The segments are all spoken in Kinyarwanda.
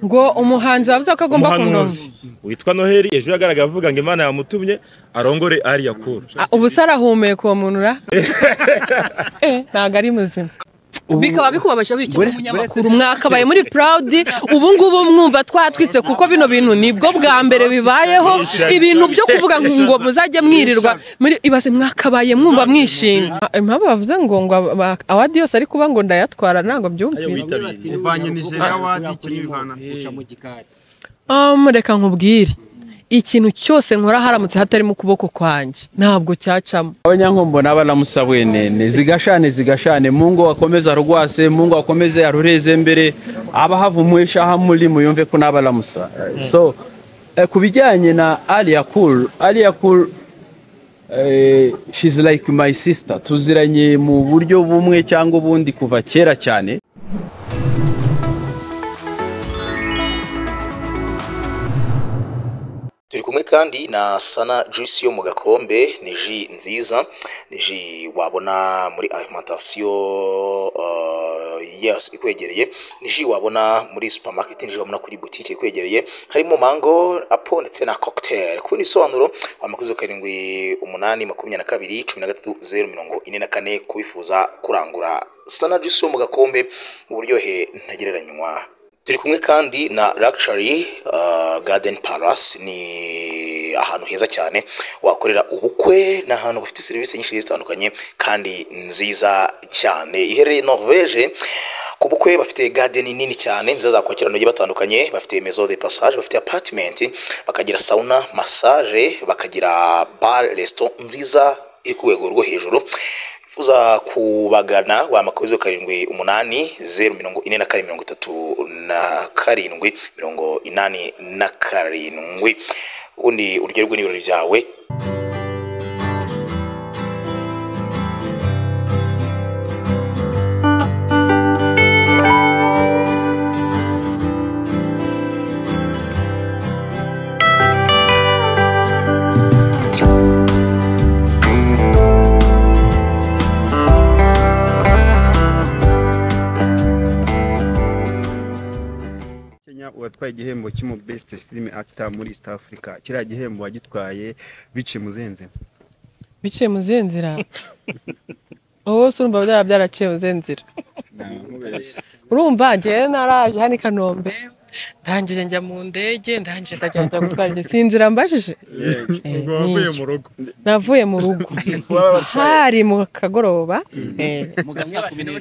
ngo umuhanzi wavuze ko agomba kundoza umuhanuzi witwa noheli ejo yagaragaye avuga ngo imana yamutumye arongore ariya kura Ah, ubu se arahumeka uwo muntu ra Eh, ntabwo ari muzima bikaba bikubabaje wikira umunyamakuru mwakabaye muri proud ubu ngubu mwumva twatwitse kuko bino bintu nibwo bwa mbere bibayeho ibintu byo kuvuga ngo muzajye mwirirwa muri ibaze mwakabaye mwumva mwishimye impamvu bavuze ngo ngo aba- awadi yose ari kuba ngo ndayatwara ntabwo ayo byumvira witabiriye uvanye nigeria wadi kuri ikintu ivana uca mu gikari Ah, mureka nkubwire ikintu cyose nkora haramutse hatarimo ukuboko kwanjye ntabwo cyacamo abanyankombo n'abanamusa bwene zigashane zigashane mungu akomeze arwase mungu akomeze arureze mbere abahavumwisha hamuri muyumve ko n'abanamusa so eh, ku bijyanye na aliya kuru aliya kuru she's like my sister tuziranye mu buryo bumwe cyangwa ubundi kuva kera cyane turi kumwe kandi na sana juice yo mu gakombe ni ji nziza ni ji wabona muri alimantasiyo uh, yes, ikwegereye ni ji wabona muri supermarket ni ji wabona kuri butike ikwegereye harimo mango apo ndetse na cocktail ku bisobanuro amakuzo karindwi umunani makumyabiri na kabiri cumi na gatatu zeru mirongo ine na kane kubifuza kurangura sana juice yo mu gakombe uburyohe ntagereranywa turi kumwe kandi na Luxury uh, Garden Palace ni ahantu heza cyane wakorera ubukwe ni ahantu bafite serivisi nyinshi zitandukanye kandi nziza cyane iherereye Norvege ku bukwe bafite garden nini cyane nziza zakwakira abantu bagiye batandukanye bafite maison de passage bafite apartment bakagira sauna massage bakagira bar resto nziza iri ku rwego rwo hejuru uza kubagana wamakubizo karindwi umunani zeru mirongo ine na kane mirongo itatu na karindwi mirongo inani na karindwi ubundi uryoherwe n'ibirori byawe kenya uwatwaye igihembo cy'umu best film actor muri east africa kiriya gihembo wagitwaye biciye muzenze biciye mu zihe nzira wowe se urumva byaba byaraciye mu zihe nzira urumva ngewe naraje hano i kanombe ndangije njya mu ndege ndangije ndagenda njya gutwara ingeso iyi nzira mbajije ubwo wavuye mu rugo navuye mu rugo hari mu kagoroba eh, muganga kubintu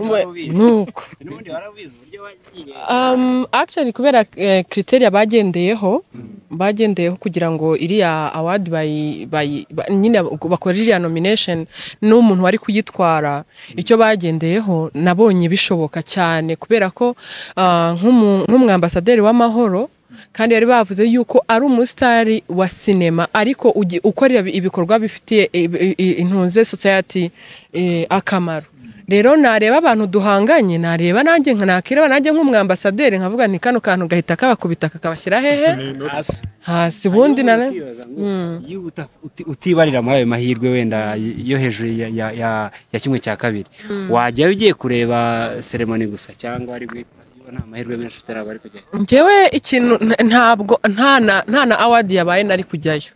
nuko n'ubundi warabizi uburyo wagiye Um, actually kubera eh, criteria bagendeyeho bagendeyeho kugira ngo iriya award bayi, bayi, ba, nyine bakora iriya nomination n'umuntu wari kuyitwara icyo bagendeyeho nabonye bishoboka cyane kubera ko ah, nk'umu- nk'umwambasaderi w'amahoro kandi bari bavuze yuko ari umusitari wa sinema ariko ugi- ukorera ibikorwa bifitiye i- i- intunze society eh, akamaro rero nareba abantu duhanganye nareba nanjye nka nakireba nanjye nk'umwambasaderi nkavuga nti kano kantu gahita kabakubita kakabashyira hehe hasi hasi ubundi na Hanyuma ukibaza ngo, iyo uta- uti- utibarira muri ayo mahirwe wenda yo hejuru ya- ya- ya ya kimwe cya kabiri wajyayo ugiye kureba seremoni gusa cyangwa ari guhita nta mahirwe menshi utaraba ari kujyayo njyewe ikintu nta- ntabwo nta na nta na awadi yabaye nari kujyayo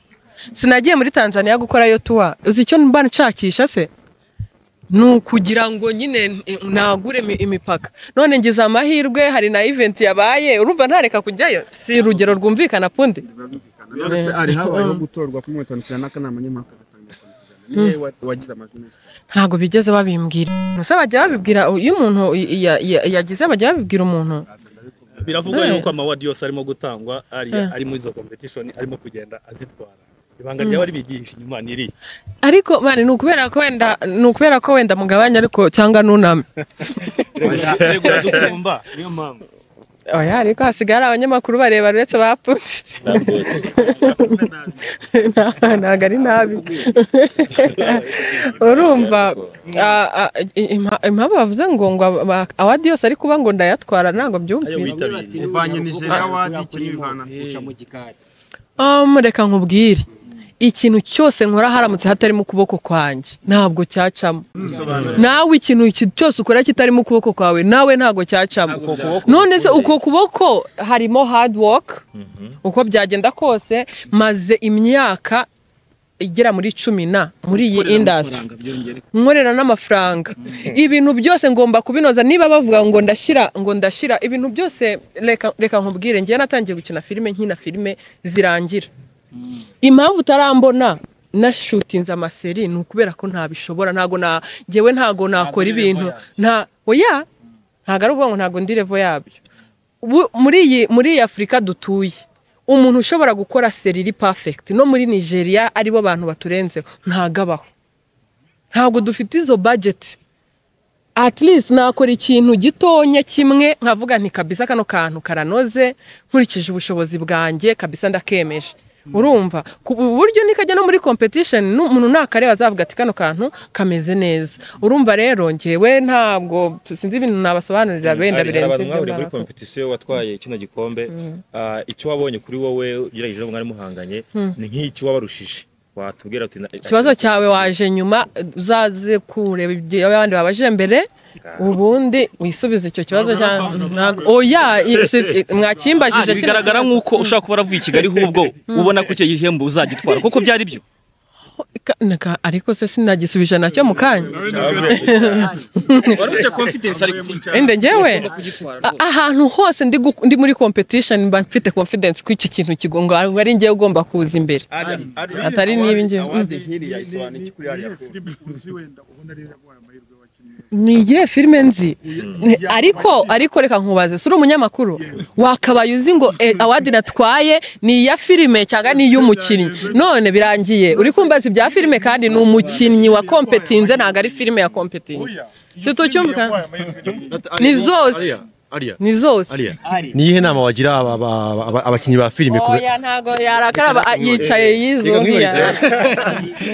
sinagiye muri tanzania gukora yo tuwa uzi icyo mba nshakisha se ni ukugira ngo nyine nagure imi- imipaka none ngize amahirwe hari na event yabaye urumva ntareka kujyayo si urugero rwumvikana pundi none se ari habayeho gutorwa kuri mirongo itanu ku ijana n'akanama nkemurampaka gatanga itanu ku ijana niwe wa- wagize amajwi menshi ntabwo bigeze babimbwira gusa bajya babibwira iyo umuntu ya- ya- yagize bajya babibwira umuntu biravugwa Eh. yuko amawadi yose arimo gutangwa ariya Eh. ari muri izo competition arimo kugenda azitwara ibanga ryaba ribigisha inyuma niri ariko mani ni ukubera ko wenda ni ukubera ko wenda mugabanya ariko cyangwa nuname biragusumba niyo mpamvu oya ariko hasigaye hari abanyamakuru bareba uretse bapfunditse ntabwo ari nabi urumva ah, ah, impa- impamvu bavuze ngo ngo aba- awadi yose ari kuba ngo ndayatwara ntabwo ayo byumvira witabiriye Uvanye Nigeria wadi Kuri ikintu ivana. uca mu gikari Ah, mureka nkubwire ikintu cyose nkora haramutse hatarimo ukuboko kwanjye ntabwo cyacamo nawe ikintu iki- cyose ukora kitarimo ukuboko kwawe nawe ntabwo cyacamo none se uko kuboko harimo hard work uko byagenda kose maze imyaka igera muri cumi na muri iyi industry nkorera n'amafaranga ibintu byose ngomba kubinoza niba bavuga ngo ndashyira ngo ndashyira ibintu byose reka reka nkubwire ngewe natangiye gukina filime nkina filime zirangira impamvu utarambona nashutinze amaseri ni ukubera ko ntabishobora ntabwo na ngewe ntabwo nakora ibintu nta oya ntabwo ari ukuvuga ngo ntabwo ndi revo yabyo Bu- muri iyi muri iyi afurika dutuye umuntu ushobora gukora seri iri perfect no muri nigeria aribo bantu baturenzeho ntabwo abaho ntabwo dufite izo budget at least nakora ikintu gitonya kimwe nkavuga nti kabisa kano kantu karanoze nkurikije ubushobozi bwanjye kabisa ndakemeje urumva ku ubu buryo nikajya no muri competition n'umuntu nakareba azavuga ati kano kantu kameze neza urumva rero njyewe ntabwo sinzi ibintu nabasobanurira benda Hari birenze abantu ibyo mwahuriye muri nabakora. competition watwaye kino gikombe ah, icyo wabonye kuri wowe ugerageje n'uwo mwari muhanganye ni nk'iki wabarushije watubwira uti na- ikibazo cyawe waje nyuma uzaze kureba ibyo abandi babaje mbere ubundi wisubize icyo kibazo cya ntabwo- oya i- si- i- mwakimbajije Ah, kino bigaragara kibazo. nk'uko ushobora kuba waravuye i Kigali hubwo ubona ko icyo gihembo uzagitwara kuko byari byo Ka- naka- ariko se sinagisubije nacyo mu kanya wari ufite confidence ariko ende njyewe kugitwara a- ahantu hose ndi gu- ndi muri competition mba mfite confidence ko iki kintu kigonga ari njyewe ugomba kuza imbere Atari niba inge- awadi nk'iriya isobanura iki kuri ariya filime ni iyihe filime nzi Ni- ariko ariko reka nkubaze si uri umunyamakuru wakabaye uzi ngo eh, awadi natwaye ni iya filime cyangwa ni iy'umukinnyi none birangiye uri kumbaza ibya filime kandi ni umukinnyi wa kompetinze ntabwo ari filime ya kompetinze si tucyumvikana ni zose ni zose niyihe nama wagira aba- aba- aba- aba- abakinnyi ba filime ku oya ntago yarakara ba- yicaye yizuhiye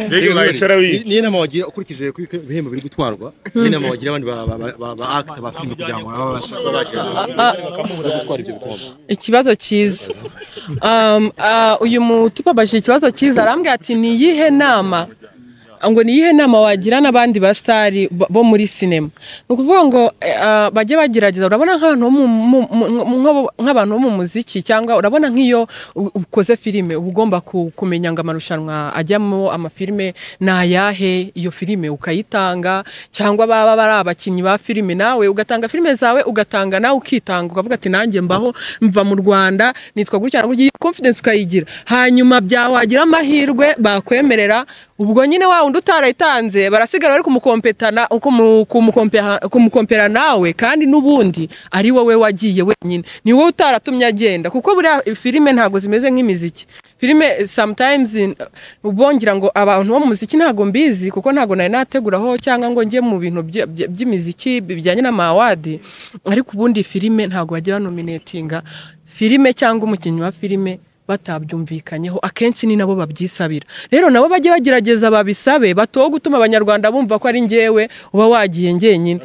Mbega mwayicara wiga. niyihe nama wagira ukurikije ko ibihembo biri gutwarwa niyihe nama wagira abandi ba- ba- ba- ba ba actor ba filime kugira ngo baba babashe kuba bagira bari gutwara ibyo bikombe ikibazo cyiza Um, ah, uyu mutubabajije ikibazo cyiza arambwira ati ni iyihe nama ngo ni iyihe nama wagira n'abandi basitari bo muri sinema ni ukuvuga ngo eh, ah, bajye bagerageza urabona nk'abantu bo mu- mu- mu- mu- nk'abo- nk'abantu bo mu muziki cyangwa urabona nk'iyo u- ukoze filime uba ugomba ku- kumenya ngo amarushanwa ajyamo amafilime ni ayahe iyo filime ukayitanga cyangwa baba bari abakinnyi ba filime nawe ugatanga filime zawe ugatanga nawe ukitanga ukavuga ati nanjye mbaho mva mu rwanda nitwa gutya na gutya iyi confidence ukayigira hanyuma byawagira amahirwe bakwemerera ubwo nyine wa wundi utarayitanze barasigara bari kumukompetana kumu- kumukompeha- kumukompera nawe kandi n'ubundi ari wowe wagiye wenyine ni wowe utaratumye agenda kuko buriya filime ntabwo zimeze nk'imiziki filime eh, sometimes in- ubongira ngo abantu bo mu muziki ntabwo mbizi kuko ntabwo nari nateguraho cyangwa ngo njye mu bintu bya- bya- by'imiziki bijyanye n'amawadi ariko ubundi filime ntabwo bajya banominetinga filime cyangwa umukinnyi wa filime batabyumvikanyeho akenshi ni nabo babyisabira rero nabo bajye bagerageza babisabe batowe gutuma abanyarwanda bumva ko ari njyewe uba wagiye njyenyine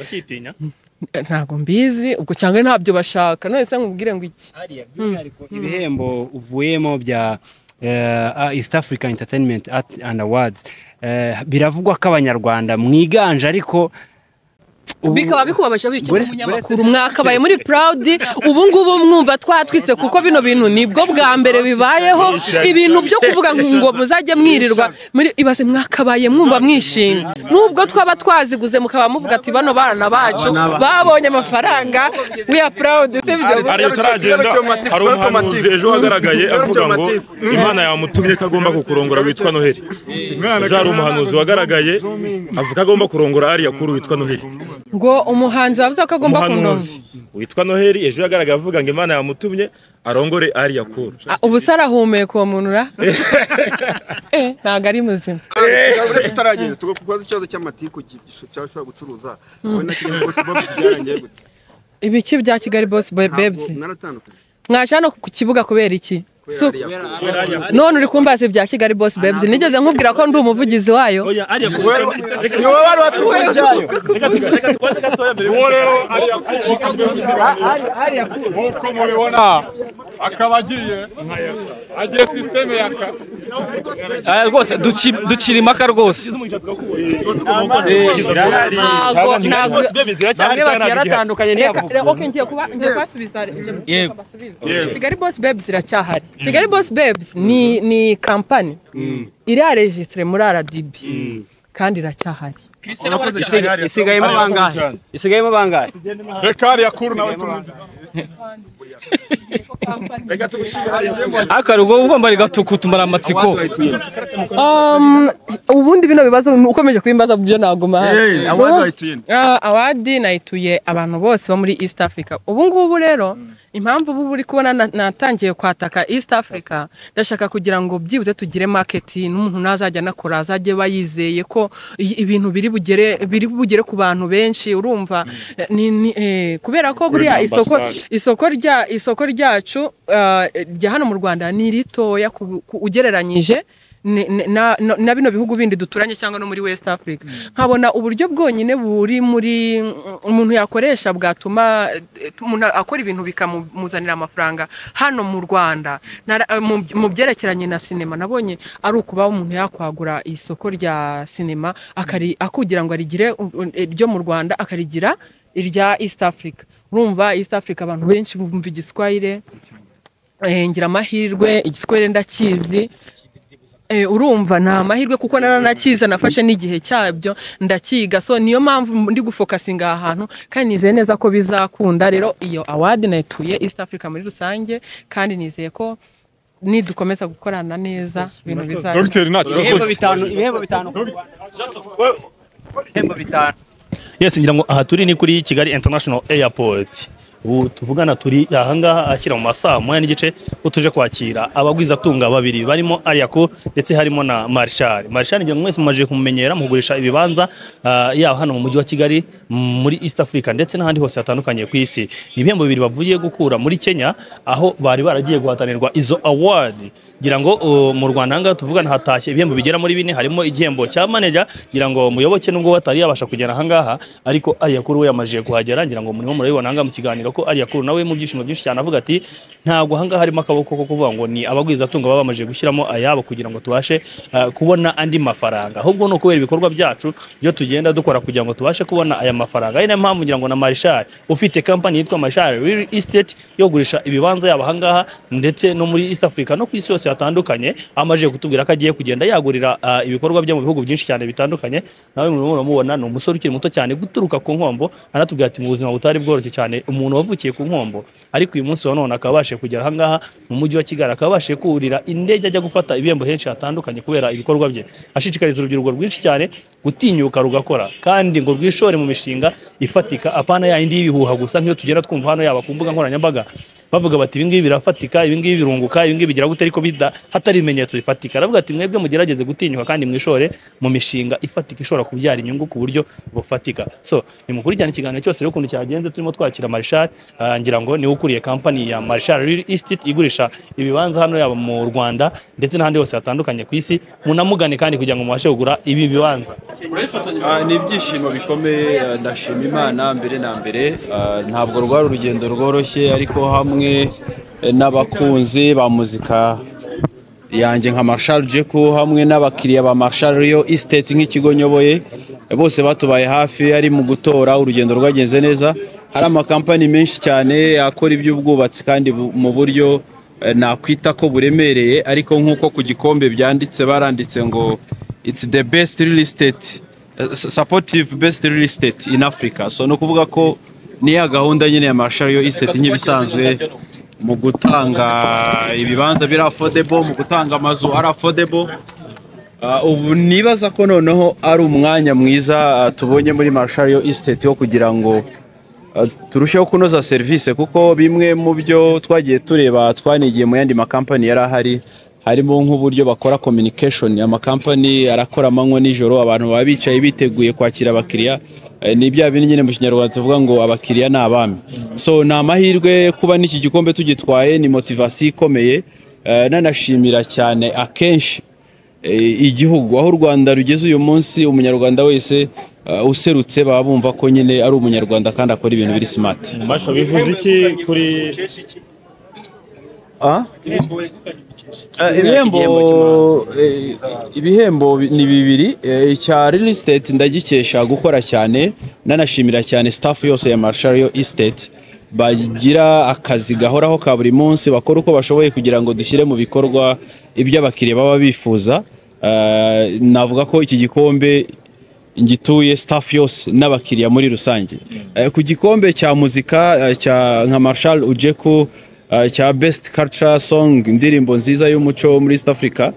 Eh, ntabwo mbizi ubwo cyangwa ntabyo bashaka none se nkubwire ngo iki hariya by'umwihariko ibihembo uvuyemo bya eh, ah, east africa entertainment art and awards eh, biravugwa ko abanyarwanda mwiganje ariko ubu- bikaba bikubabaje wikina Gore- umunyamakuru mwakabaye muri proud ubu ngubu mwumva twatwitse kuko bino bintu nibwo bwa mbere bibayeho ibintu byo kuvuga ngo muzajye mwirirwa muri ibaze mwakabaye mwumva mwishimye nubwo twaba twaziguze mukaba muvuga ati bano barana bacu babonye amafaranga we are proud sibyo hari utaragenda Cyomatiku, hari umuhanuzi cyomatiku. ejo wagaragaye Cyomatiku. avuga ngo imana yamutumye ko agomba kukurongora witwa noheli ejo hari umuhanuzi wagaragaye avuga ko agomba kurongora ariya kuri witwa noheli ngo umuhanzi wavuze ko agomba kunoza umuhanuzi witwa noheli ejo yagaragaye avuga ngo imana yamutumye arongore ariya kuru Ah, ubu se arahumeka uwo muntu ra Eh, ntabwo ari muzima uretse utaragenda tugakubaza ikibazo cy'amatiku cyashobora gucuruza wowe na kigali bose bose byarangiye gute ibiki bya kigali bosi bebsi ntabwo mwaratandukanye mwaje hano ku kibuga kubera iki Si- none uri kumbaza ibya kigali boss babes nigeze nkubwira ko ndi umuvugizi wayo oya ariya ku ni wowe wari watuwe ibyayo reka tu- reka tubanze gatoya mbere uwo rero ariya nk'uko mubibona akaba agiye agiye sisiteme ya ka Aya, rwose duci- ducira impaka rwose ntago ntago bamwe bati yaratandukanye reka ntiyavuga reka, okay, ngiye kuba ngiye kubasubiza ngiye kubasubiza, Yego. basubize. kigali boss babes iracyahari kigali boss babes ni ni kampani iraregistire muri rdb kandi iracyahari isigayemo bangahe isigayemo bangahe reka ariya kuru nawe tumujya ariko hari ubwo ugomba rigatuku tumara amatsiko Um, ubundi bino bibazo ni ukomeje kubimbaza byo naguma Hey, award wayituye nde? awadi nayituye abantu bose bo muri east africa ubu ngubu rero impamvu ubu uri kubona na- natangiye kwataka east africa ndashaka kugira ngo byibuze tugire market n'umuntu nazajya anakora azajye aba yizeye ko i- ibintu biri bugere biri bugere ku bantu benshi urumva Eh, ni, ni, eh, kubera ko buriya isoko isoko rya isoko ryacu ah, rya hano mu rwanda ni ritoya ku- ku- ugereranyije ni- ni- na no- na bino bihugu bindi duturanye cyangwa no muri west africa nkabona uburyo bwonyine buri muri mm, umuntu yakoresha bwatuma eh, umuntu akora ibintu bikamuzanira amafaranga hano mu rwanda Nara- eh, mu- mu byerekeranye na sinema nabonye ari ukuba umuntu yakwagura isoko rya sinema akari- akugira ngo arigire u- u- iryo mu rwanda akarigira irya east africa urumva east africa abantu benshi bumva igiswahire eh, ngira amahirwe igiswahire ndakizi Eh, urumva ni amahirwe kuko naranakiza nafashe n'igihe cyabyo ndakiga so niyo mpamvu ndi gufokasinga aha hantu kandi nizeye neza ko bizakunda rero iyo awadi nayituye east africa muri rusange kandi nizeye ko nidukomeza gukorana neza ibintu bizaza dogiteri nta ibihembo kibazo bitanu ibihembo bitanu ibihembo bitanu yes ngira ngo aha turi ni kuri kigali international airport ubu tuvugana turi ahangaha ashyira mu masaha moya n'igice utuje kwakira abagwizatunga babiri barimo ariyaku ndetse harimo na marshal marshal ngira ngo mwese mumajije kumumenyera mugurisha ibibanza ah, yaba hano mu mujyi wa kigali muri east africa ndetse n'ahandi hose hatandukanye ku isi ni ibihembo bibiri bavuye gukura muri kenya aho bari baragiye guhatanirwa izo award ngira ngo uh, mu rwanda ahangaha tuvugana hatashye ibihembo bigera muri bine harimo igihembo cya manager ngira ngo muyoboke nubwo we atari yabasha kugera ahangaha ariko ariyakuru we yamajije kuhagera ngira ngo murimo murabibona ahangaha mu kiganiro ko ariyakuru nawe mu byishimo byinshi cyane avuga ati ntabwo ahangaha harimo akaboko ko kuvuga ngo ni abagwizatunga baba bamajije gushyiramo ayabo kugira ngo tubashe uh, kubona andi mafaranga ahubwo ni ukubera ibikorwa byacu byo tugenda dukora kugira ngo tubashe kubona aya mafaranga ari nayo mpamvu ngira ngo na marishari ufite kampani yitwa marishari real estate yo kugurisha ibibanza yaba ahangaha ndetse no muri east africa no ku isi yose hatandukanye amajije kutubwira ko agiye kugenda yagurira ah, ibikorwa bye mu bihugu byinshi cyane bitandukanye nawe murimo muramubona ni umusore ukiri muto cyane guturuka ku nkombo anatubwira ati mu buzima butari bworoshye cyane umuntu wavukiye ku nkombo ariko uyu munsi wa none akaba abashije kugera ahangaha mu mujyi wa kigali akaba abashije kurira indege ajya gufata ibihembo henshi hatandukanye kubera ibikorwa bye ashishikariza urubyiruko rwinshi cyane gutinyuka rugakora kandi ngo rwishore mu mishinga ifatika apana yayindi y'ibihuha gusa nk'iyo tugenda twumva hano yaba ku mbuga nkoranyambaga bavuga bati ibi ngibi birafatika ibi ngibi birunguka ibi ngibi bigira gute ariko bida hatari ibimenyetso bifatika aravuga ati mwebwe mugerageze gutinyuka kandi mwishore mu mishinga ifatika ishobora kubyara inyungu ku buryo bufatika so nimukurikirane ikiganiro cyose rero ukuntu cyagenze turimo twakira marishari ah, ngira ngo niwe ukuriye kampani ya marishari real estate igurisha ibibanza hano yaba mu rwanda ndetse n'ahandi hose hatandukanye ku isi munamugane kandi kugira ngo mubashe kugura ibi bibanza Ah, ni ibyishimo bikomeye ah, ndashima imana mbere na mbere Ah, ntabwo rwari urugendo rworoshye ariko hamwe eh, n'abakunzi ba muzika yanjye nka marshal jeku hamwe n'abakiriya ba marshal riyo estate nk'ikigo nyoboye eh, bose batubaye hafi ari mu gutora urugendo rwagenze neza hari amakampani menshi cyane akora iby'ubwubatsi kandi bu- mu buryo eh, nakwita ko buremereye ariko nk'uko ku gikombe byanditse baranditse ngo it's the best real estate eh, supportive best real estate in Africa so ni ukuvuga ko ni ya gahunda nyine ya marshal riyo estate nk'ibisanzwe mu gutanga ibibanza biri affordable mu gutanga amazu ari affordable Ah, ubu nibaza ko noneho ari umwanya mwiza ah, tubonye muri Marshall Estate wo kugira ngo ah, turusheho kunoza serivisi kuko bimwe mu byo twagiye tureba twanigiye mu yandi makampani yari ahari harimo nk'uburyo bakora communication amakampani arakora amanywa nijoro abantu baba bicaye biteguye kwakira abakiriya Eh, ni bya bindi nyine mu kinyarwanda tuvuga ngo abakiriya ni abami so ni amahirwe kuba n'iki gikombe tugitwaye ni motivasiyo ikomeye eh, nanashimira cyane akenshi eh, igihugu aho u rwanda rugeze uyu munsi umunyarwanda wese eh, userutse baba bumva ko nyine ari umunyarwanda kandi akora ibintu biri simati Masha bivuze iki kuri Ah? Eh, ibihembo eh, ibihembo bi- ni bibiri eh, icya real estate ndagikesha gukora cyane nanashimira cyane staff yose ya Marshall yo estate bagira akazi gahoraho ka buri munsi bakora uko bashoboye kugira ngo dushyire mu bikorwa ibyo abakiriya baba bifuza Eh, navuga ko iki gikombe ngituye staff yose n'abakiriya muri rusange Eh, ku gikombe cya muzika eh, cya nka Marshall Ujeku eh, cya best culture song indirimbo nziza y'umuco muri East Africa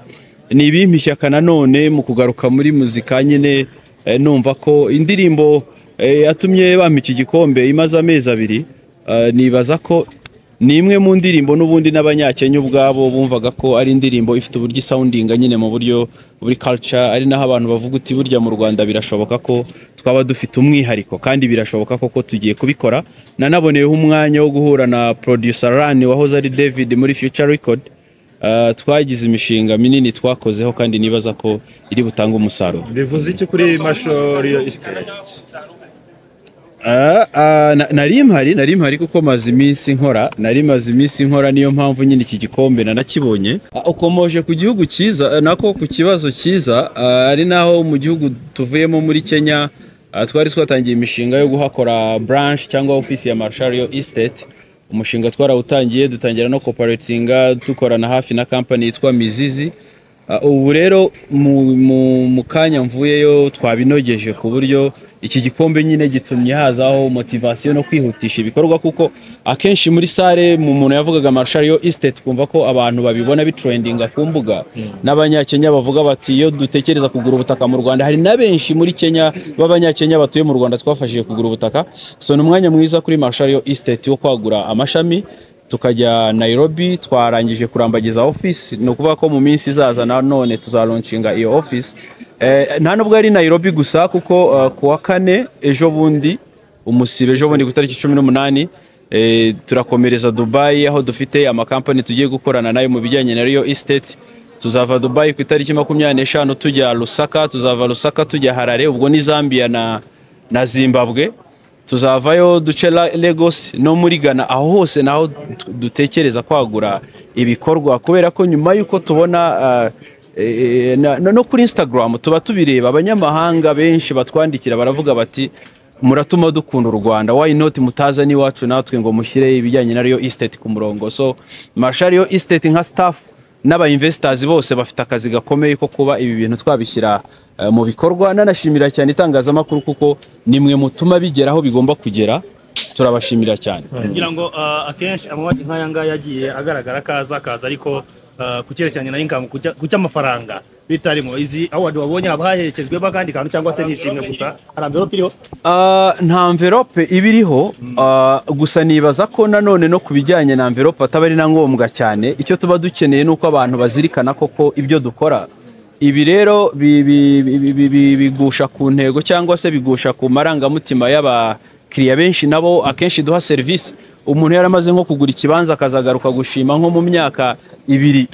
ni ibimpa ishyaka nanone mu kugaruka muri muzika nyine eh, numva ko indirimbo eh, yatumye bampa iki gikombe imaze amezi abiri Eh, nibaza ko ni imwe mu ndirimbo n'ubundi n'abanyakenya ubwabo bumvaga ko ari indirimbo ifite uburyo isawundinga nyine mu buryo buri culture ari naho abantu bavuga uti burya mu Rwanda birashoboka ko twaba dufite umwihariko kandi birashoboka koko tugiye kubikora nanaboneyeho umwanya wo guhura na producer Rani wahoze ari David muri Future Record Eh, twagize imishinga minini twakozeho kandi nibaza ko iri butange umusaruro bivuze iki kuri Masho Real Estate Ah, ah, na- nari mpari nari mpari kuko maze iminsi nkora nari maze iminsi nkora niyo mpamvu nyine iki gikombe nanakibonye Ah, ukomoje ku gihugu cyiza eh, nako ku kibazo cyiza ah, ari naho mu gihugu tuvuyemo muri Kenya ah, twari twatangiye imishinga yo guhakora branch cyangwa office ya Marshall yo Estate umushinga twarawutangiye dutangira no cooperatinga dukorana hafi na company yitwa Mizizi Ah, ubu rero mu- mu- mu kanya mvuyeyo twabinogeje ku buryo iki gikombe nyine gitumye hazaho motivasiyo no kwihutisha ibikorwa kuko akenshi muri sare mu muntu yavugaga Marshall yo estate kumva ko abantu babibona bitrendinga ku mbuga n'abanyakenya bavuga bati iyo dutekereza kugura ubutaka mu Rwanda hari na benshi muri Kenya b'abanyakenya batuye mu Rwanda twafashije kugura ubutaka so ni umwanya mwiza kuri Marshall yo estate wo kwagura amashami tukajya Nairobi twarangije kurambagiza office ni ukuvuga ko mu minsi izaza nanone tuzaronshinga iyo office eh, nta nubwo ari Nairobi gusa kuko eh, ku wa kane ejo bundi umusibe ejo bundi ku itariki cumi n'umunani eh, turakomereza Dubai aho dufite amakampani tugiye gukorana nayo mu bijyanye na Real Estate tuzava Dubai ku itariki makumyabiri n'eshanu tujya Lusaka tuzava Lusaka tujya Harare ubwo ni Zambia na, na Zimbabwe tuzavayo duce La- Lagos no muri Ghana aho hose naho du- dutekereza kwagura ibikorwa kubera ko nyuma y'uko tubona ah, eh, eh, na- no kuri Instagram tuba tubireba abanyamahanga benshi batwandikira baravuga bati muratuma dukunda u Rwanda why not mutaza n'iwacu natwe ngo mushyire ibijyanye na Real Estate ku murongo so Marshall Real Estate nka staff n'aba investors bose bafite akazi gakomeye ko kuba ibi bintu twabishyira eh, mu bikorwa nanashimira cyane itangazamakuru kuko nimwe mutuma bigera aho bigomba kugera turabashimira cyane kugira ngo ah, akenshi amabanki nk'aya ngaya yagiye agaragara akaza akaza ariko ah, ku cyerekeranye na inkamu ku cy'amafaranga bitarimo izi award wabonye haba haherekejwemo akandi kantu cyangwa se nishimwe gusa hari amverope iriho Ah, nta mverope iba iriho ah, gusa nibaza ko nanone no ku bijyanye na mverope ataba ari na ngombwa cyane icyo tuba dukeneye ni uko abantu bazirikana koko ibyo dukora ibi rero bi- bi- bi- bi- bi- bigusha ku ntego cyangwa se bigusha ku marangamutima y'abakiriya benshi nabo akenshi duha serivisi umuntu yaramaze nko kugura ikibanza akazagaruka gushima nko mu myaka ibiri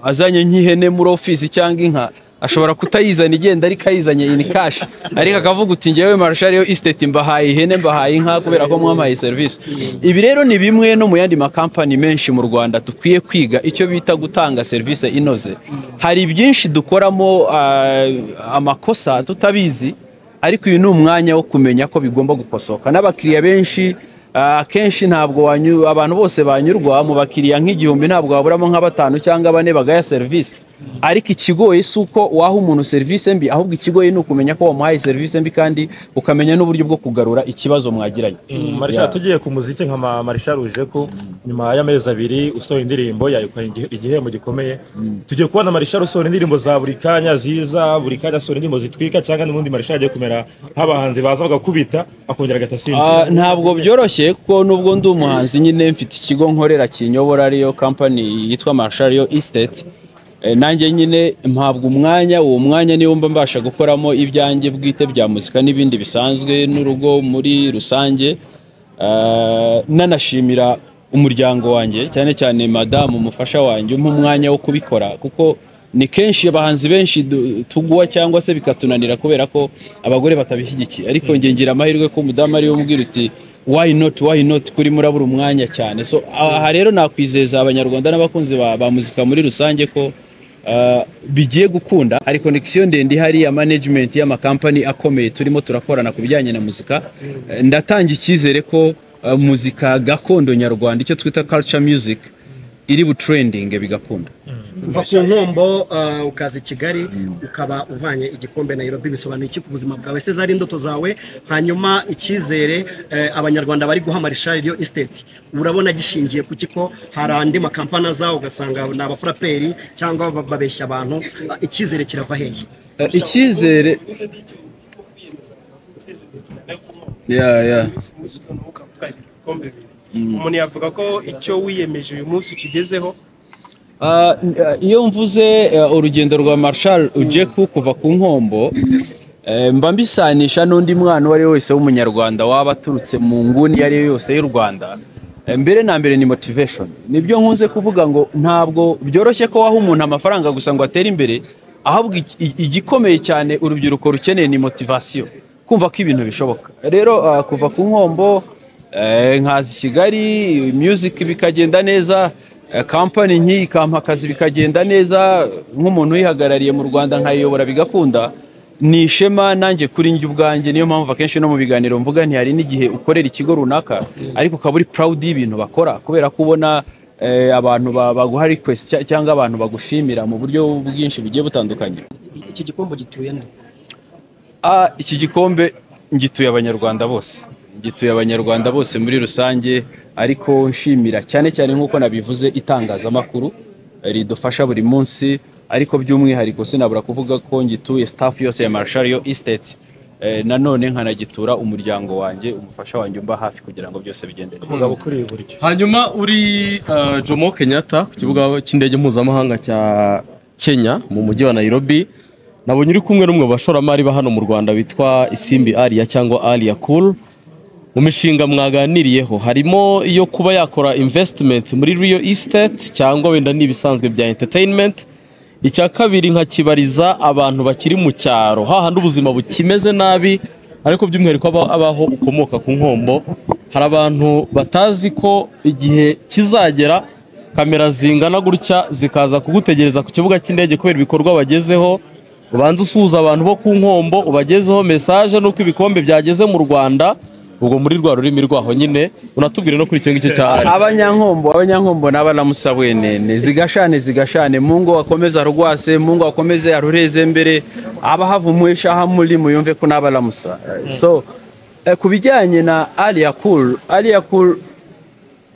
azanye nk'ihene muri ofisi cyangwa inka ashobora kutayizana igenda ariko ayizanye in cash ariko akavuga uti njyewe marshal yo estate mbahaye ihene mbahaye inka kubera ko mwampaye serivisi ibi rero ni bimwe no mu yandi makampani menshi mu rwanda dukwiye kwiga icyo bita gutanga serivisi inoze hari byinshi dukoramo ah, amakosa tutabizi ariko uyu ni umwanya wo kumenya ko bigomba gukosoka n'abakiriya benshi ah, akenshi ntabwo wanyu- abantu bose banyurwa mu bakiriya nk'igihumbi ntabwo waburamo nka batanu cyangwa bane bagaya serivisi ariko ikigoye si uko waha umuntu serivisi mbi ahubwo ikigoye ni ukumenya ko wamuhaye serivisi mbi kandi ukamenya n'uburyo bwo kugarura ikibazo mwagiranye Marshall tugiye ku muziki nka ma- Marshall Ujeku nyuma y'amezi abiri usohoye indirimbo yayikuye igi- igihembo gikomeye tugiye kubona Marshall usohora indirimbo za buri kanya ziza buri kanya asohora indirimbo zitwika cyangwa n'ubundi Marshall agiye kumera nk'abahanzi baza bagakubita akongera Ah, agatasinzira ntabwo byoroshye kuko nubwo ndi umuhanzi nyine mfite ikigo nkorera kinyobora ariyo kampani yitwa Marshall yo Estate Eh, nanjye nyine mpabwa umwanya uwo mwanya niwo mba mbasha gukoramo ibyanjye bwite bya muzika n'ibindi bisanzwe n'urugo muri rusange Ah, nanashimira umuryango wanjye cyane cyane madamu umufasha wanjye umpa umwanya wo kubikora kuko ni kenshi abahanzi benshi du- tugwa cyangwa se bikatunanira kubera ko abagore batabishyigikiye ariko njye ngira amahirwe ko umudamu ariwe umbwira uti why not why not kuri murabura umwanya cyane so aha rero nakwizeza abanyarwanda n'abakunzi ba, ba muzika muri rusange ko Uh, bigiye gukunda hari connection ndende ihari ya management y'amakampani akomeye turimo turakorana ku bijyanye na muzika Eh, ndatanga icyizere ko uh, muzika gakondo nyarwanda icyo twita culture music iri butrending bigakunda uva ku nkombo eh, ukaza i kigali ukaba uvanye igikombe nairobi bisobanuye iki ku buzima bwawe ese zari indoto zawe hanyuma icyizere eh, abanyarwanda bari guha marishari iyo esiteti urabona gishingiye ku kiko hari andi makampani aza ugasanga ni abafuraperi cyangwa ba- babeshya abantu Ah, icyizere kirava hehe Eh, icyizere ya ya umuntu yavuga ko icyo wiyemeje uyu munsi ukigezeho Ah, n- ah, iyo mvuze ah, urugendo rwa Marshal Ujeku kuva ku nkombo eh, mba mbisanisha n'undi mwana uwo ari we wese w'umunyarwanda waba aturutse mu nguni iyo ari yo yose y'u Rwanda Eh, mbere na mbere ni motivation nibyo nkunze kuvuga ngo ntabwo byoroshye ko waha umuntu amafaranga gusa ngo atere imbere ahabwa iki- i- igikomeye cyane urubyiruko rukeneye ni motivation kumva ko ibintu bishoboka rero ah, kuva ku nkombo Eh, nkaza i kigali music bikagenda neza eh, company nk'iyi ikampa akazi bikagenda neza nk'umuntu uyihagarariye mu rwanda nkayiyobora bigakunda ni ishema nanjye kuri njye ubwanjye niyo mpamvu akenshi no mu biganiro mvuga ntihari n'igihe ukorera ikigo runaka ariko ukaba uri proud y'ibintu bakora kubera ko ubona eh, abantu ba- baguha request cya- cyangwa abantu bagushimira mu buryo bwinshi bugiye butandukanye iki gikombe gituye nde Ah, iki gikombe ngituye abanyarwanda bose ngituye abanyarwanda bose muri rusange ariko nshimira cyane cyane nk'uko nabivuze itangazamakuru eh, ridufasha buri munsi ariko by'umwihariko sinabura kuvuga ko ngituye staff yose ya Marshall yo estate eh, nanone nkanagitura umuryango wanjye umufasha wanjye umba hafi kugira ngo byose bigende neza umugabo ukuriye buri cyo hanyuma uri uh, jomo kenyatta ku kibuga cy'indege mpuzamahanga cya kenya mu mujyi wa nairobi nabonye uri kumwe n'umwe mu bashoramari ba hano mu rwanda witwa isimbi aria cyangwa aria cool mu mishinga mwaganiriyeho harimo iyo kuba yakora investment muri real estate cyangwa wenda n'ibisanzwe bya entertainment icya kabiri nkakibariza abantu bakiri mu cyaro hahandi ubuzima bukimeze nabi ariko by'umwihariko aba- abaho ukomoka ku nkombo hari abantu batazi ko igihe kizagera kamera zingana gutya zikaza kugutegereza ku kibuga cy'indege kubera ibikorwa bagezeho ubanza usuhuza abantu bo ku nkombo ubagezeho mesaje n'uko ibikombe byageze mu rwanda ubwo muri rwa rurimi rwaho nyine unatubwire no kuri icyo ngicyo cya ari abanyankombo abanyankombo n'abanamusabwene zigashane zigashane mungu akomeza rwase mungu akomeze arureze mbere abahavumwisha hamuli muyumve ko n'abalamusa so eh, ku bijyanye na alia cool alia cool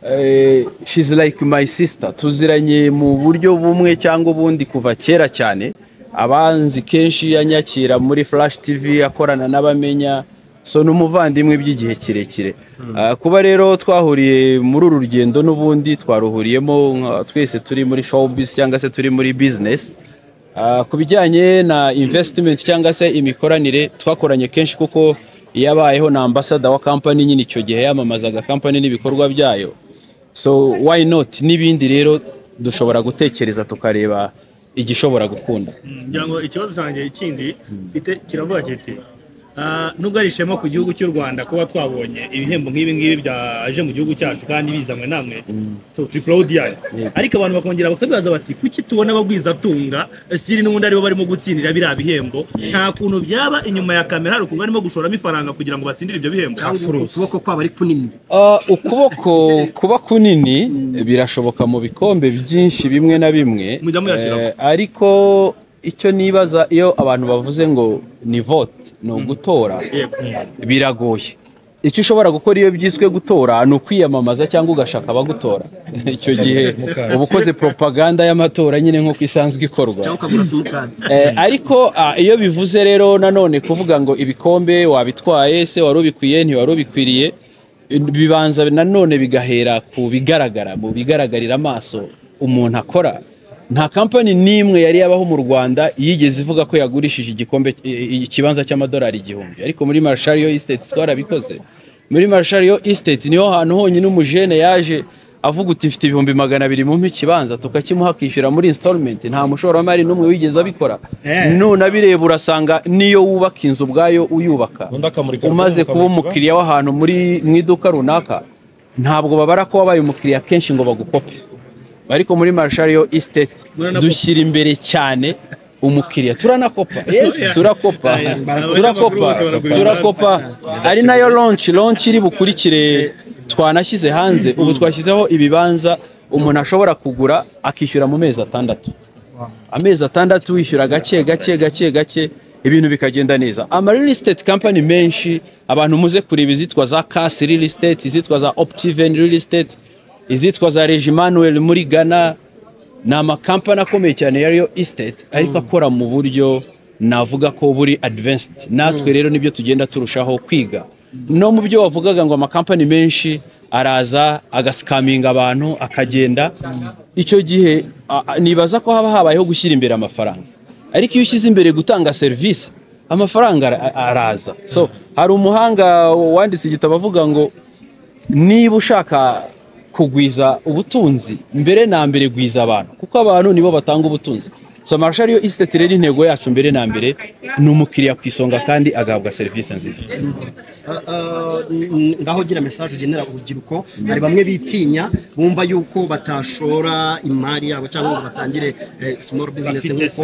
eh, she's like my sister tuziranye mu buryo bumwe cyangwa ubundi kuva kera cyane abanzi kenshi yanyakira muri flash tv akorana n'abamenya so ni umuvandimwe by'igihe kirekire Ah, kuba rero twahuriye muri uru rugendo n'ubundi twaruhuriyemo nka- twese turi muri showbiz cyangwa se turi muri business Ah, ku bijyanye na investment cyangwa se imikoranire twakoranye kenshi kuko yabayeho na ambasada wa kampani nyine icyo gihe yamamazaga kampani n'ibikorwa byayo so why not n'ibindi rero dushobora gutekereza tukareba igishobora gukunda ngira ngo ikibazo cyanjye ikindi mfite kiravuga kiti "Ah, nubwo ari ishema ku gihugu cy'u rwanda kuba twabonye ibihembo nk'ibi ngibi byaje mu gihugu cyacu kandi bizanwe namwe tu- turi proud yanyu ariko abantu bakongera bakabibaza bati kuki tubona abagwizatunga siri n'ubundi aribo barimo gutsindira biriya bihembo nta kuntu byaba inyuma ya kamera hari ukuntu barimo gushoramo ifaranga kugira ngo batsindire ibyo bihembo ukuboko kwabo ari kunini Ah, ukuboko kuba kunini birashoboka mu bikombe byinshi bimwe na bimwe Mujya muyashyiramo. Eh, ariko icyo nibaza iyo abantu bavuze ngo ni vote ni ugutora biragoye icyo ushobora gukora iyo byiswe gutora ni ukwiyamamaza cyangwa ugashaka abagutora icyo gihe uba ukoze propaganda y'amatora nyine nk'uko isanzwe ikorwa cyangwa ukagura simukadi Eh, ariko ah, iyo bivuze rero nanone kuvuga ngo ibikombe wabitwaye se wari ubikwiye ntiwari ubikwiriye bibanza nanone bigahera ku bigaragara mu bigaragarira amaso umuntu akora nta kampani n'imwe yari yabaho mu rwanda yigeze ivuga ko yagurishije igikombe i- i- ikibanza cy'amadolari igihumbi ariko muri marshal yo estate twarabikoze muri marshal yo estate niho hantu honyine umujene yaje avuga uti mfite ibihumbi magana abiri mu ikibanza tukakimuha akishyura muri installment nta mushoramari n'umwe wigeze abikora nunabireba urasanga niyo wubaka inzu ubwayo uyubaka umaze kuba umukiriya w'ahantu muri mu iduka runaka ntabwo babara ko wabaye umukiriya kenshi ngo bagukope ariko muri marshal yo estate dushyira imbere cyane umukiriya turanakopa yes turakopa turakopa turakopa ari nayo launch launch iri bukurikire twanashyize hanze ubu twashyizeho ibibanza umuntu ashobora kugura akishyura mu mezi atandatu amezi atandatu wishyura gake gake gake gake ibintu bikagenda neza ama real estate company menshi abantu muze kureba izitwa za kasi real estate izitwa za optiven real estate izitwa za regimanuel muri ghana ni amakampani akomeye cyane ya real estate ariko akora mu buryo navuga ko buri advanced natwe rero nibyo tugenda turushaho kwiga no mu byo wavugaga ngo amakampani menshi araza agasikaminga abantu akagenda icyo gihe a- a- nibaza ko haba habayeho gushyira imbere amafaranga ariko iyo ushyize imbere gutanga serivisi amafaranga ara- araza so hari umuhanga wanditse igitabo avuga ngo niba ushaka kugwiza ubutunzi mbere na mbere gwiza abantu kuko abantu nibo batanga ubutunzi so marshal yo isiteti rero intego yacu mbere na mbere ni umukiriya ku isonga kandi agahabwa serivisi nziza ngaho gira mesaje ugenera urubyiruko hari bamwe bitinya bumva yuko batashora imari yabo cyangwa ngo batangire eh, small business nk'uko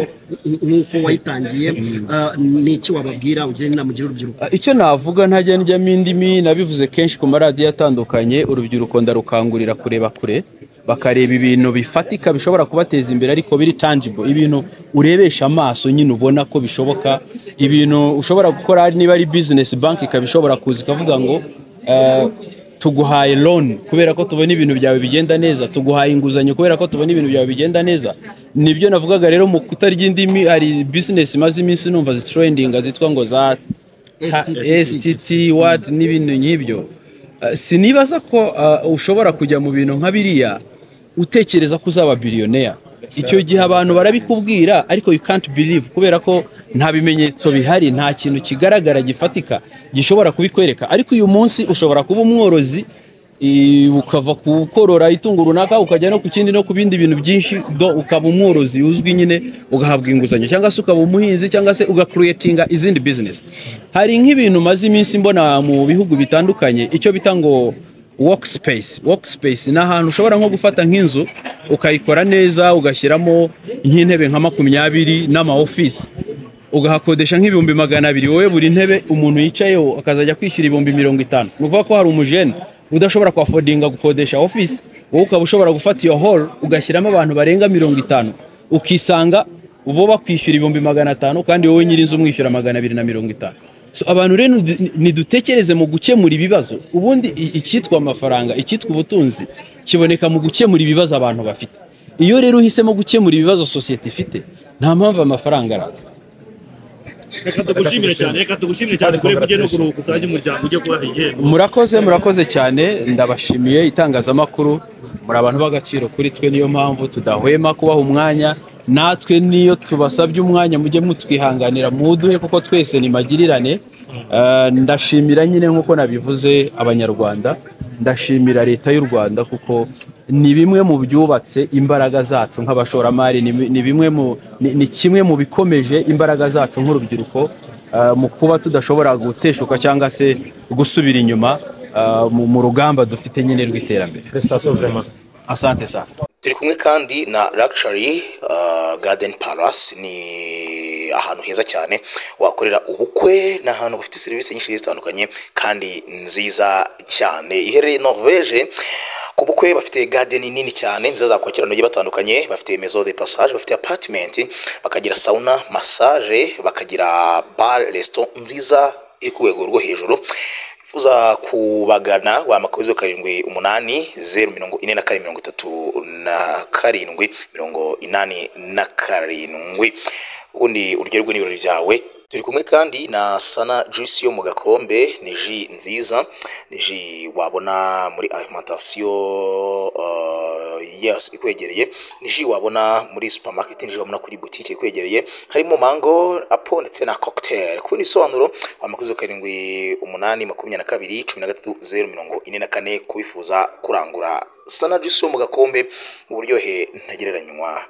nk'uko wayitangiye Ah, ni iki wababwira ugira inama ugira urubyiruko icyo navuga ntajya njyamo indimi nabivuze kenshi ku maradiyo atandukanye urubyiruko ndarukangurira kureba kure bakareba ibintu bifatika bishobora kubateza imbere ariko biri tangible ibintu urebesha amaso nyine ubona ko bishoboka ibintu ushobora gukora niba ari business bank ikaba ishobora kuza ikavuga ngo eh, tuguhaye loan kubera ko tubona ibintu byawe bigenda neza tuguhaye inguzanyo kubera ko tubona ibintu byawe bigenda neza nibyo navugaga rero mu kutarya indimi hari business imaze iminsi numva zitrendinga zitwa ngo za STT ward n'ibintu nk'ibyo Uh, sinibaza ko uh, ushobora kujya mu bintu nka biriya utekereza ko uzaba biliyonea icyo gihe abantu barabikubwira ariko you can't believe kubera ko nta bimenyetso bihari nta kintu kigaragara gifatika gishobora kubikwereka ariko uyu munsi ushobora kuba umworozi i- ukava ku korora itungo runaka ukajya no ku kindi no ku bindi bintu byinshi do ukaba umworozi uzwi nyine ugahabwa inguzanyo cyangwa se ukaba umuhinzi cyangwa se ugakuretinga izindi bizinesi hari nk'ibintu maze iminsi mbona mu bihugu bitandukanye icyo bita ngo workspace workspace ni ahantu ushobora nko gufata nk'inzu ukayikora neza ugashyiramo nk'intebe nka makumyabiri n'ama office ugahakodesha nk'ibihumbi magana abiri wowe buri ntebe umuntu yicayeho akazajya kwishyura ibihumbi mirongo itanu ni ukuvuga ko hari umujene udashobora kuhafodinga gukodesha office wowe ukaba ushobora gufata iyo hall ugashyiramo abantu barenga mirongo itanu ukisanga bo bakwishyura ibihumbi magana atanu kandi wowe nyir'inzu umwishyura magana abiri na mirongo itanu so abantu rero nid- nidutekereze mu gukemura ibibazo ubundi i- icyitwa amafaranga icyitwa ubutunzi kiboneka mu gukemura ibibazo abantu bafite iyo rero uhisemo gukemura ibibazo sosiyete ifite nta mpamvu amafaranga araza reka tugushimire cyane reka tugushimire cyane kure kujya no kuruhuka uzajya umuryango ujye kubaha igihembo murakoze murakoze cyane ndabashimiye itangazamakuru muri abantu b'agaciro kuri twe niyo mpamvu tudahwema kubaha umwanya natwe niyo tubasabye umwanya mujye mutwihanganira muduhe kuko twese ni magirirane Eh, ndashimira nyine nk'uko nabivuze abanyarwanda ndashimira leta y'u rwanda kuko ni bimwe mu byubatse imbaraga zacu nk'abashoramari ni bi- ni bimwe mu ni ni kimwe mu bikomeje imbaraga zacu nk'urubyiruko Uh, mu kuba tudashobora guteshuka cyangwa se gusubira inyuma uh, mu mu rugamba dufite nyine rw'iterambere asante sana turi kumwe kandi na Luxury uh, Garden Palace ni ahantu heza cyane wakorera ubukwe ni ahantu bafite serivisi nyinshi zigiye zitandukanye kandi nziza cyane iherereye Norvege ku bukwe bafite garden nini cyane nziza zakwakira abantu bagiye batandukanye bafite maison de passage bafite apartment bakagira sauna massage bakagira bar restaurant nziza iri ku rwego rwo hejuru uza kubagana wahamagara zeru karindwi umunani zeru mirongo ine na kane mirongo itatu na karindwi mirongo inani na karindwi ubundi uryoherwe n'ibirori byawe turi kumwe kandi na sana juice yo mu gakombe ni ji nziza ni ji wabona muri alimentation uh, yes ikwegereye ni ji wabona muri supermarket ni ji wabona kuri boutique ikwegereye harimo mango apo ndetse na cocktail ku bisobanuro amakuzo karindwi umunani makumyabiri na kabiri cumi na gatatu zeru mirongo ine na kane kubifuza kurangura sana juice yo mu gakombe uburyohe ntagereranywa